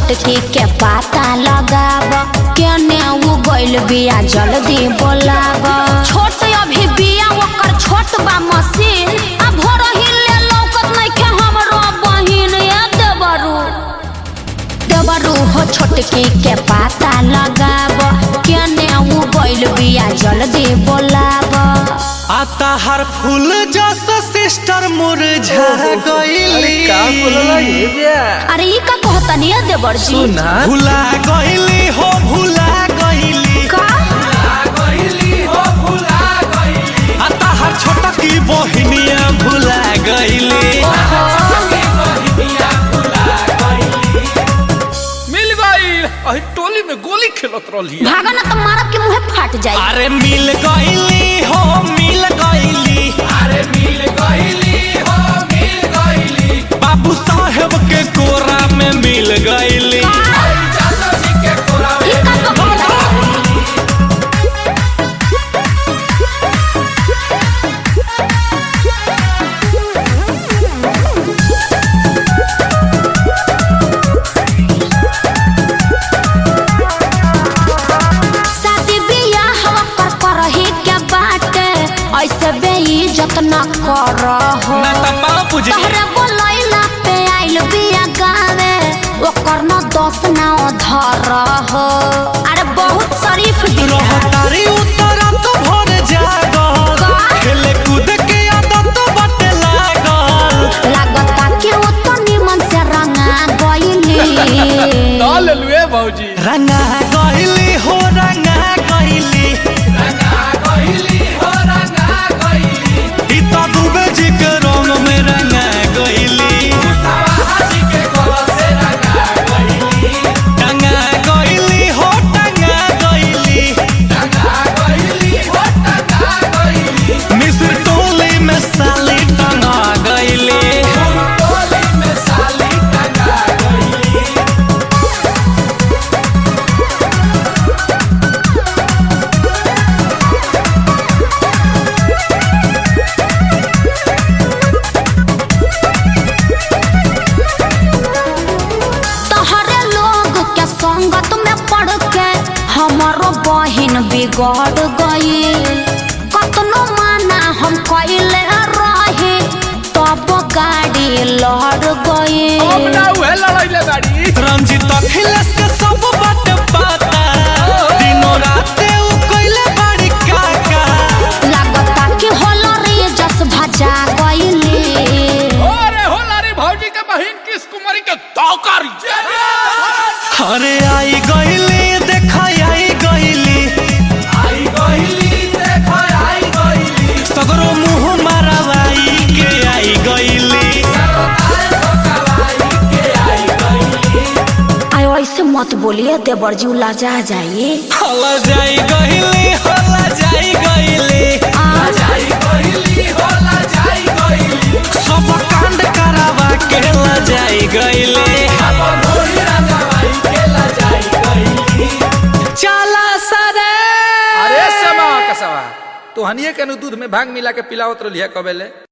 छोटकी के पाता लगाब केने उ गइल बिया जल्दी बोलाब छोट अभी बिया ओकर छोट बा मशीन आ भोर ले लौकत नइखे हमरो बहिन ए देवरू देवरू हो छोटकी के पाता लगाब केने उ गइल बिया जल्दी बोलाब आता हर फूल जस सिस्टर मुरझा अरे गईली का बोलला ये बिया अरे ई का कहतनी है देवर जी सुना भुला गईली हो भुला गईली का आता हर छोटा की बहिनिया भुला गईली मिल गई अही टोली में गोली खेलत रहली भागा ना तो मारब के मुंहे फाट जाई अरे मिल गईली हो मिल गईली अरे मिल गईली हो मिल गईली बाबू साहेब के कोरा में मिल गईली ई का तो कहला शादी बियाह कर करही के बाटे ऐसे बेइज्जत न करहो ना त बाबू जी तोहरे बोलैला पे आइल बिया गावे ओकर न दोष ना धरहो अरे बहुत शरीफ दिया रहतारी उतरा तो भर जागल का? खेले कूद के आदत बटे लागल लागता कि वो तो निमन से रंगा गइली डाल लुए भौजी रंगा गईली हो रंगा गईली ई तो दुबे जी के रंग में रंगा गईली टंगा गईली हो टंगा गईली मिस्र टोली में साली टंगा गईली तोहरे लोग के संगत में पड़ के हमारो बहिन बिगड़ गई कतनो माना हम कइले रही तब गाड़ी लड़ गई अब ना उहे लड़ाइले गाड़ी रंजित अखिलेश के सब बात पता दिनों रात उ कइले बड़ी काका लागता कि होलरी जस भजा गईली अरे होला रे भौजी के बहिन किस कुमारी के तौकर अरे आई गईली देखा आई गईली सगरो मुंह मारवाई के आई गईली आय ऐसे मत बोलिए देवर जी लाजा जाइए हला जाई गईली हला जाई गईली सब कांड करावा के ला जाई गईली चला सरे अरे समा कसवा तो हनिए के नु दूध में भांग मिला के पिलावत रहलिया कबेले